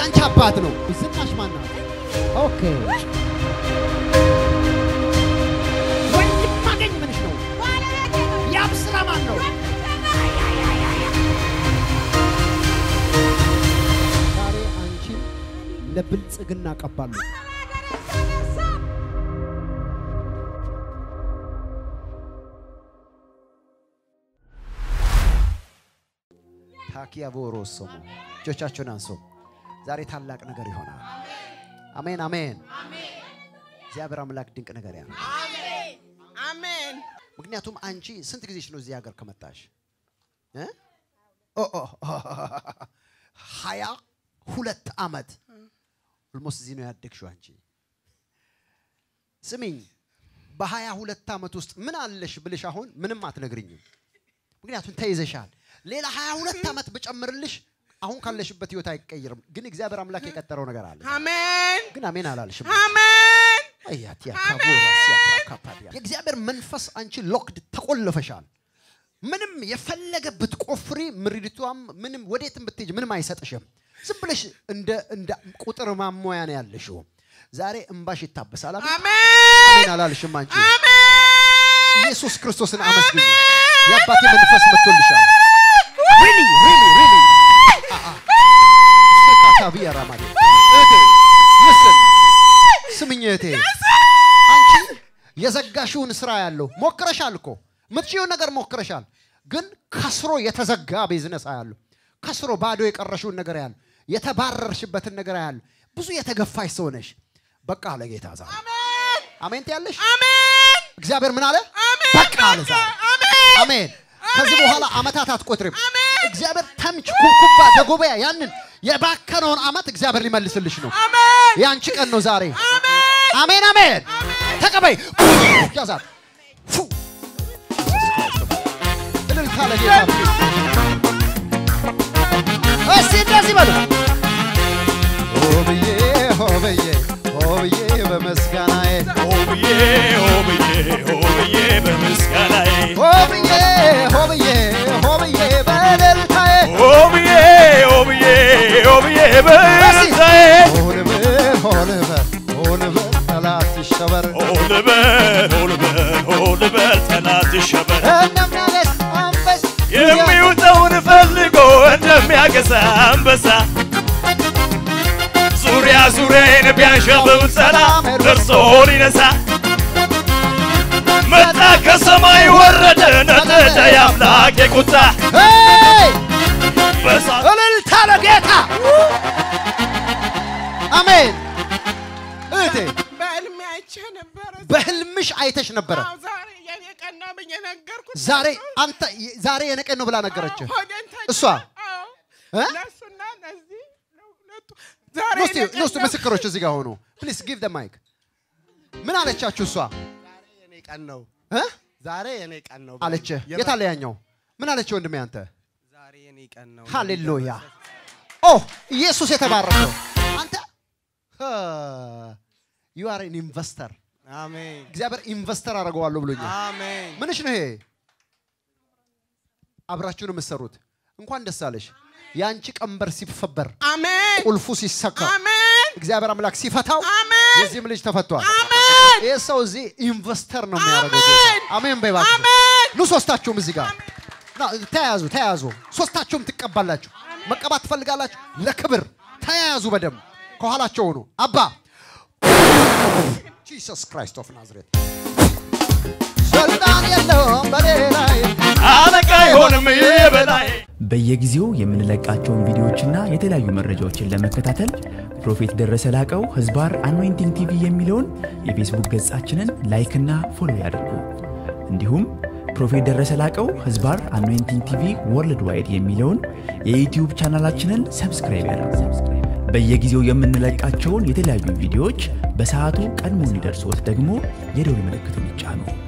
የአንቺ አባት ነው። ዝናሽ ማን ናት? ኦኬ ወንድም ማገኝ ምንሽ ነው? ያብ ስራ ማን ነው? ዛሬ አንቺን ለብልጽግና ቀባለሁ። ታኪያ ቦሮሶሞ እጆቻችሁን አንሶ ዛሬ ታላቅ ነገር ይሆናል። አሜን አሜን። እግዚአብሔር አምላክ ድንቅ ነገር ያ አሜን። ምክንያቱም አንቺ ስንት ጊዜሽ ነው እዚህ ሀገር ከመጣሽ? እ? ኦ ኦ ሀያ ሁለት ዓመት ኦልሞስት እዚህ ነው ያደግሽው አንቺ። ስሚኝ በሀያ ሁለት ዓመት ውስጥ ምን አለሽ ብልሽ አሁን ምንም አትነግርኝም። ምክንያቱም ተይዘሻል። ሌላ ሀያ ሁለት ዓመት ብጨምርልሽ አሁን ካለሽበት ህይወት አይቀይርም። ግን እግዚአብሔር አምላክ የቀጠረው ነገር አለ። አሜን። ግን አሜን አላልሽም። አሜን። አያቲያ ካቦራ ሲያትራ ካፓዲያ የእግዚአብሔር መንፈስ አንቺ ሎክድ ተቆልፈሻል። ምንም የፈለገ ብትቆፍሪ ምሪድቷም ምንም ወዴትም ብትሄጅ ምንም አይሰጥሽም። ዝም ብለሽ እንደ እንደ ቁጥር ማሞያ ነው ያለሽው። ዛሬ እንባሽ ይታበሳል። አሜን አሜን። አሜን አላልሽም አንቺ። አሜን። ኢየሱስ ክርስቶስን አመስግኝ። የአባቴ መንፈስ መጥቶልሻል። ሪሊ ሪሊ ሪሊ ሰቃታቢያ ራማዴ እህቴ ምስል ስምኝ እህቴ አንቺ የዘጋሽውን ስራ ያለው ሞክረሻል እኮ ምትችይውን ነገር ሞክረሻል፣ ግን ከስሮ የተዘጋ ቢዝነስ ያለው ከስሮ ባዶ የቀረሽውን ነገር ያለው የተባረርሽበትን ነገር ያለው ብዙ የተገፋሽ ሰው ነሽ። በቃ አለ ጌታ ዛሬ አሜን ትያለሽ። አሜን። እግዚአብሔር ምን አለ? አሜን። በቃ አለ ዛሬ አሜን። አሜን። ከዚህ በኋላ አመታት አትቆጥሪም። እግዚአብሔር ተምች ኩብኩባ ደጎበያ ያንን የባከነውን አመት እግዚአብሔር ሊመልስልሽ ነው። አሜን። የአንቺ ቀን ነው ዛሬ። አሜን። አሜን አሜን። ተቀበይ። ያዛት ፉ እልልታ ለጌታ እስቲ እንደዚህ በሉ ሆብዬ ሆብዬ ሆብዬ በመስጋናዬ ሆብዬ ሆብዬ ሆብዬ በምስጋናዬ ሆብዬ ሆብዬ ሆብዬ በእልልታዬ ሆብዬ ሆብዬ ሆብዬ በምስጋናዬ ሆልበል ሆልበል ሆልበል ጠላት ይሸበር ሆልበል ሆልበል ሆልበል ጠላት ይሸበር እንደሚያገስ አንበስ የሚውጠውን ፈልጎ እንደሚያገሳ አንበሳ ዙሪያ ዙሪያዬን ቢያንዣብብ ሰላም ደርሶ ሊነሳ መጣ ከሰማይ ወረደ ነደደ የአምላክ የቁጣ ሄይ! በሳት እልልታ ለጌታ አሜን። እህቴ በሕልሜ አይቼ ነበረ። በህልምሽ አይተሽ ነበረ። አዎ፣ ዛሬ የኔ ቀን ነው ብዬ ነገርኩት። ዛሬ አንተ ዛሬ የነቀን ነው ብላ ነገረች። ሆዴን ተኛ- እሷ? አዎ። እ? ለእሱና ለዚህ ለሁለቱ ዛሬ ኖስቲ የኔ ቀን ኖስቲ ነው። ምስክሮች እዚህ ጋር ሆኑ። ፕሊዝ ጊቭ ደ ማይክ። ምን አለቻችሁ እሷ የኔ ቀን ነው። እ? ዛሬ የኔ ቀን ነው አለች። የመ- የታለ ያኛው? ምን አለች ወንድሜ አንተ? ዛሬ የኔ ቀን ነው። ሃሌሉያ ኦ ኢየሱስ የተባረከው አንተ ዩ አር ኢን ኢንቨስተር አሜን እግዚአብሔር ኢንቨስተር አደርገዋለሁ ብሎኛል። አሜን ምንሽ ነው ይሄ? አብራችሁን የምትሰሩት እንኳን ደስ አለሽ። የአንቺ ቀንበር ሲፈበር አሜን ቁልፉ ሲሰካ አሜን እግዚአብሔር አምላክ ሲፈታው አሜን የዚህም ልጅ ተፈቷል። አሜን ይህ ሰው እዚህ ኢንቨስተር ነው የሚያደርገው። አሜን። አሜን በይባችሁ። አሜን ኑ ሶስታችሁም እዚህ ጋር ና፣ ተያያዙ ተያያዙ። ሶስታችሁም ትቀባላችሁ። መቀባት ትፈልጋላችሁ? ለክብር ተያያዙ። በደንብ ከኋላቸው ሆኑ። አባ ጂሰስ ክራይስት ኦፍ ናዝሬት ስልጣን የለውም በሌላይ አለቃ አይሆንም የበላይ በየጊዜው የምንለቃቸውን ቪዲዮዎችና የተለያዩ መረጃዎችን ለመከታተል ፕሮፌት ደረሰ ላቀው ህዝባር አኖይንቲንግ ቲቪ የሚለውን የፌስቡክ ገጻችንን ላይክና ፎሎ ያድርጉ። እንዲሁም ፕሮፌት ደረሰ ላቀው ህዝባር አኖይንቲንግ ቲቪ ወርልድ ዋይድ የሚለውን የዩትዩብ ቻናላችንን ሰብስክራይብ ያድርጉ። በየጊዜው የምንለቃቸውን የተለያዩ ቪዲዮዎች በሰዓቱ ቀድሞ እንዲደርሶት ደግሞ የደውል ምልክቱን ይጫኑ።